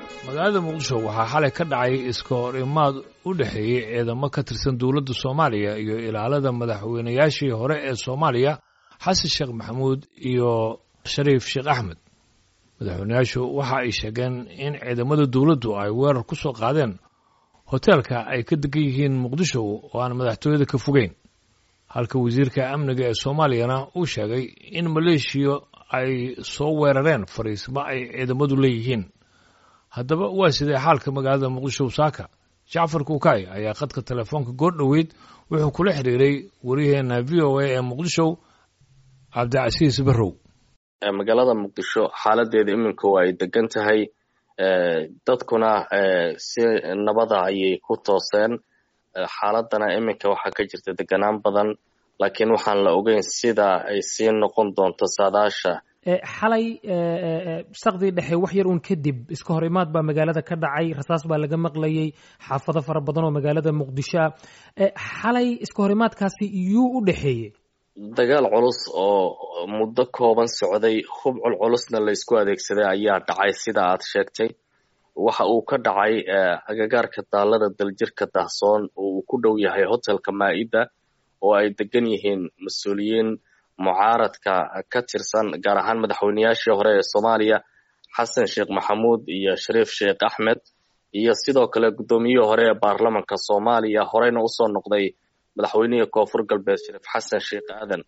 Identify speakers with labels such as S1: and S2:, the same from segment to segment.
S1: magaalada muqdisho waxaa xalay ka dhacay iska hor imaad u dhexeeyey ciidamo ka tirsan dowladda soomaaliya iyo ilaalada madaxweynayaashii hore ee soomaaliya xasan sheekh maxamuud iyo shariif sheekh axmed madaxweynayaashu waxa ay sheegeen in ciidamada dowladdu ay weerar ku soo qaadeen hoteelka ay ka degan yihiin muqdisho oo aan madaxtooyada ka fogeyn halka wasiirka amniga ee soomaaliyana uu sheegay in maleeshiya ay soo weerareen fariismo ay ciidamadu leeyihiin haddaba waa sidee xaalka magaalada muqdisho saaka jacfar kuukay ayaa khadka telefoonka goor dhoweyd wuxuu kula xiriiray waryaheena v o a ee muqdisho cabdicasiis barrow
S2: magaalada muqdisho xaaladeeda iminka waa ay degan tahay dadkuna si nabada ayay ku tooseen xaaladana iminka waxaa ka jirta deganaan badan laakiin waxaan la ogeyn sida ay sii noqon doonto saadaasha
S3: xalay sakdii dhexe wax yar uun kadib iska hor imaad baa magaalada ka dhacay rasaas baa laga maqlayay xaafado fara badan oo magaalada muqdisho ah xalay iska hor imaadkaasi yuu u dhexeeyey
S2: dagaal culus oo muddo kooban socday hubcul culusna la isku adeegsaday ayaa dhacay sida aad sheegtay waxa uu ka dhacay agagaarka daalada daljirka dahsoon oo uu ku dhow yahay hotelka maa'ida oo ay degan yihiin mas-uuliyiin mucaaradka ka tirsan gaar ahaan madaxweynayaashii hore ee soomaaliya xasan sheekh maxamuud iyo shariif sheekh axmed iyo sidoo kale guddoomiyihii hore ee baarlamanka soomaaliya horeyna usoo noqday madaxweynihii koonfur galbeed shariif xasan sheekh aadan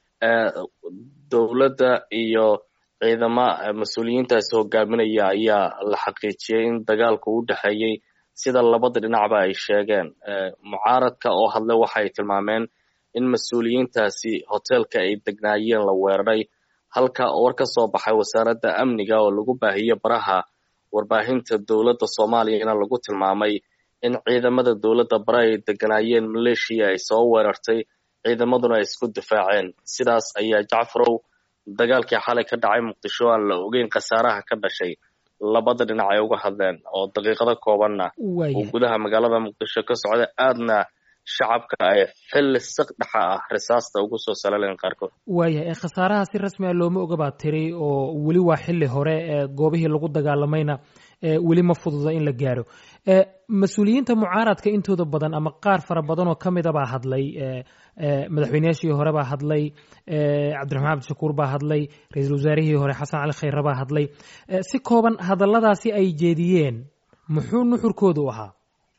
S2: dowladda iyo ciidama mas-uuliyiintaasi hogaaminaya ayaa la xaqiijiyey in dagaalku u dhexeeyey sida labada dhinacba ay sheegeen mucaaradka oo hadle waxay tilmaameen in mas-uuliyiintaasi hoteelka ay degnaayeen la weeraray halka war ka soo baxay wasaaradda amniga oo lagu baahiyey baraha warbaahinta dowladda soomaaliyana lagu tilmaamay in ciidamada dowladda bare ay deganaayeen maleeshiya ay soo weerartay ciidamaduna ay isku difaaceen sidaas ayaa jacfarow dagaalkii xalay ka dhacay muqdisho aan la ogeyn khasaaraha ka dhashay labada dhinac ay uga hadleen oo daqiiqado koobanna uu gudaha magaalada muqdisho ka socda aadna shacabka ay xilli siq dhexa ah risaasta ugu soo salaleen qaarkood
S3: waayahay khasaaraha si rasmi a looma oga baa tiri oo weli waa xilli hore goobihii lagu dagaalamayna weli ma fududa in la gaaro mas-uuliyiinta mucaaradka intooda badan ama qaar fara badan oo ka mida baa hadlay madaxweynayaashii hore baa hadlay cabdiraxmaan cabdishakuur baa hadlay ra-iisul wasaarihii hore xasan cali khayre baa hadlay si kooban hadalladaasi ay jeediyeen muxuu nuxurkoodu ahaa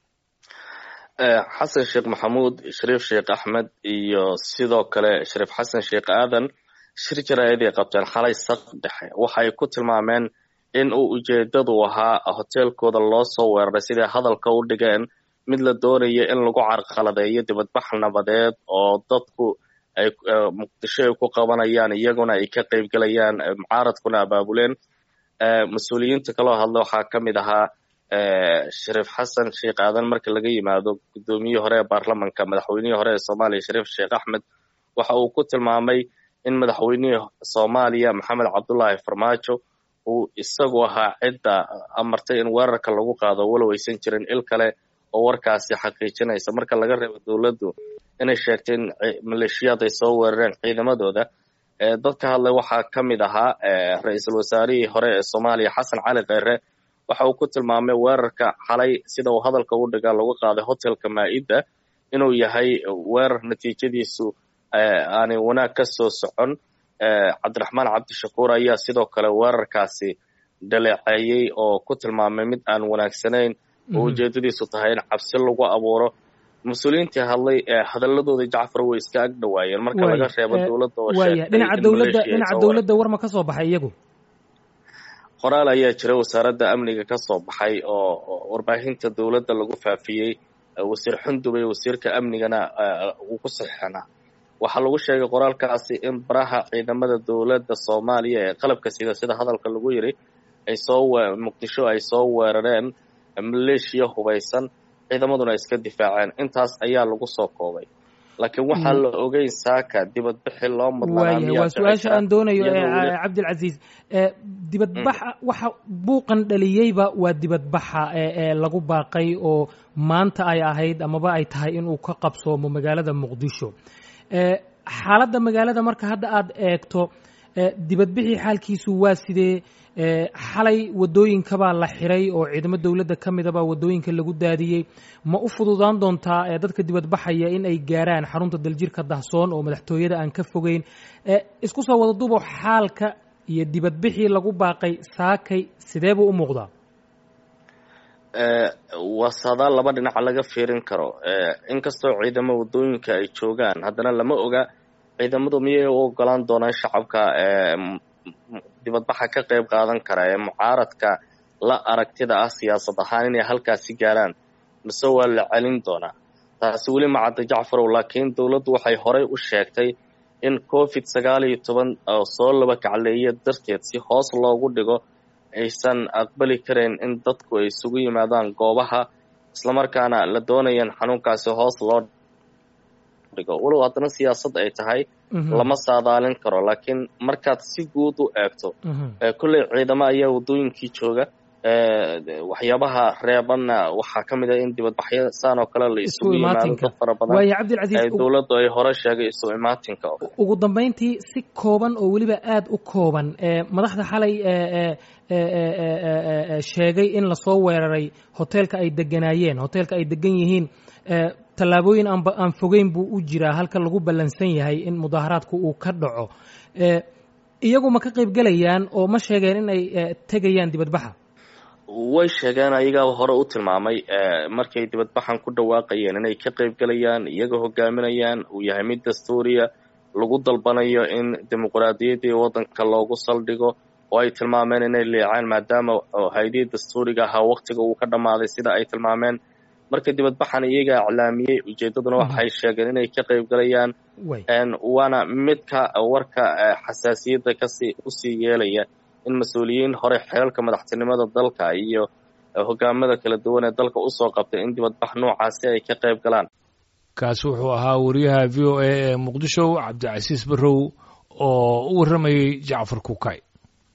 S2: xasan sheekh maxamuud shariif sheekh axmed iyo sidoo kale shariif xasan sheekh aadan shir jaraa'id ay qabteen xalay sak dhexe waxay ku tilmaameen in uu ujeedadu ahaa hoteelkooda loo soo weeraray siday hadalka u dhigeen mid la doonayo in lagu carqaladeeyo dibadbax nabadeed oo dadku ay muqdisho ay ku qabanayaan iyaguna ay ka qaybgelayaan mucaaradkuna abaabuleen mas-uuliyiinta kaloo hadla waxaa ka mid ahaa shariif xasan sheekh aadan marka laga yimaado guddoomiyihii hore ee baarlamanka madaxweynihii hore ee soomaaliya shariif sheekh axmed waxa uu ku tilmaamay in madaxweynihii soomaaliya maxamed cabdullaahi farmaajo uu isagu ahaa cidda amartay in weerarka lagu qaado walow aysan jirin il kale oo warkaasi xaqiijinaysa marka laga reebo dowladdu inay sheegtay in maleeshiyaad ay soo weerareen ciidamadooda dadka hadlay waxaa ka mid ahaa ra-iisul wasaarihii hore ee soomaaliya xasan cali kheyre waxa uu ku tilmaamay weerarka xalay sida uu hadalka u dhigaa lagu qaaday hotelka maa'ida inuu yahay weerar natiijadiisu aanay wanaag ka soo socon cabdiraxmaan cabdishakuur ayaa sidoo kale weerarkaasi dhaleeceeyey oo ku tilmaamay mid aan wanaagsanayn oo ujeedadiisu tahay in cabsi lagu abuuro mas-uuliyiintii hadlay hadaladooda jacfar way iska ag dhawaayeen marka laga reebo dowladda oo
S3: dhinaca dowladda dhinaca dowladda war ma ka soo baxay iyagu
S2: qoraal ayaa jira wasaaradda amniga ka soo baxay oo warbaahinta dowladda lagu faafiyey wasiir xundubay wasiirka amnigana uu ku saxeixnaa waxaa lagu sheegay qoraalkaasi in baraha ciidamada dowladda soomaaliya ee qalabka sida sida hadalka lagu yiri ay soo muqdisho ay soo weerareen maleeshiya hubaysan ciidamaduna iska difaaceen intaas ayaa lagu soo koobay laakiin waxaa la ogeyn saaka dibadbixi loo
S3: mudnaa waa su-aasha aan doonayo cabdilcasiis dibadbaxa waxa buuqan dhaliyeyba waa dibadbaxa ee lagu baaqay oo maanta ay ahayd amaba ay tahay inuu ka qabsoomo magaalada muqdisho xaaladda magaalada marka hadda aad eegto dibadbixii xaalkiisu waa sidee xalay wadooyinkabaa la xiray oo ciidamo dowladda ka midabaa wadooyinka lagu daadiyey ma u fududaan doontaa dadka dibadbaxaya in ay gaaraan xarunta daljirka dahsoon oo madaxtooyada aan ka fogeyn isku soo wada dubo xaalka iyo dibadbixii lagu baaqay saakay sidee buu u muuqdaa
S2: waa saadaal laba dhinaca laga fiirin karo inkastoo ciidamo wadooyinka ay joogaan haddana lama oga ciidamadu miyay u ogolaan doonaan shacabka dibadbaxa ka qayb qaadan kara ee mucaaradka la aragtida ah siyaasad ahaan inay halkaasi gaaraan mise waa la celin doonaa taasi weli macadda jacfarow laakiin dowladdu waxay horey u sheegtay in covid sagaal iyo toban oo soo laba kacleeya darteed si hoos loogu dhigo aysan aqbali karayn in dadku ay isugu yimaadaan goobaha islamarkaana la doonayaan xanuunkaasi hoos loo dhigo walow haddana siyaasad ay tahay lama saadaalin karo laakiin markaad si guud u eegto kolley ciidamo ayaa waddooyinkii jooga waxyaabaha reebanna waxaa ka mid ah in dibadbaxyo saan oo kale la isugu yimaado dad fara badan dowladdu ay hore sheegay isu imaatinka
S3: ugu dambayntii si kooban oo weliba aada u kooban madaxda xalay sheegay in lasoo weeraray hoteelka ay deganaayeen hoteelka ay degan yihiin tallaabooyin aan fogeyn buu u jiraa halka lagu ballansan yahay in mudaaharaadku uu ka dhaco iyagu ma ka qayb gelayaan oo ma sheegeen in ay tegayaan dibadbaxa
S2: way sheegeen ayagaa hore u tilmaamay markay dibadbaxan ku dhawaaqayeen inay ka qayb gelayaan iyaga hogaaminayaan uu yahay mid dastuuriya lagu dalbanayo in dimuqraadiyaddii waddanka loogu saldhigo oo ay tilmaameen inay liicaan maadaama hay-adihii dastuuriga ahaa waktiga uu ka dhammaaday sida ay tilmaameen marka dibadbaxan iyagaa iclaamiyey ujeeddaduna waxay sheegeen inay ka qayb galayaan waana midka warka xasaasiyadda kasii usii yeelaya in mas-uuliyiin hore xeelka madaxtinimada dalka iyo hogaamada kala duwan ee dalka usoo qabtay in dibadbax noocaasi ay ka qayb galaan
S1: kaasi wuxuu ahaa wariyaha v o a ee muqdisho cabdicasiis barrow oo u warramayey jacfar kukay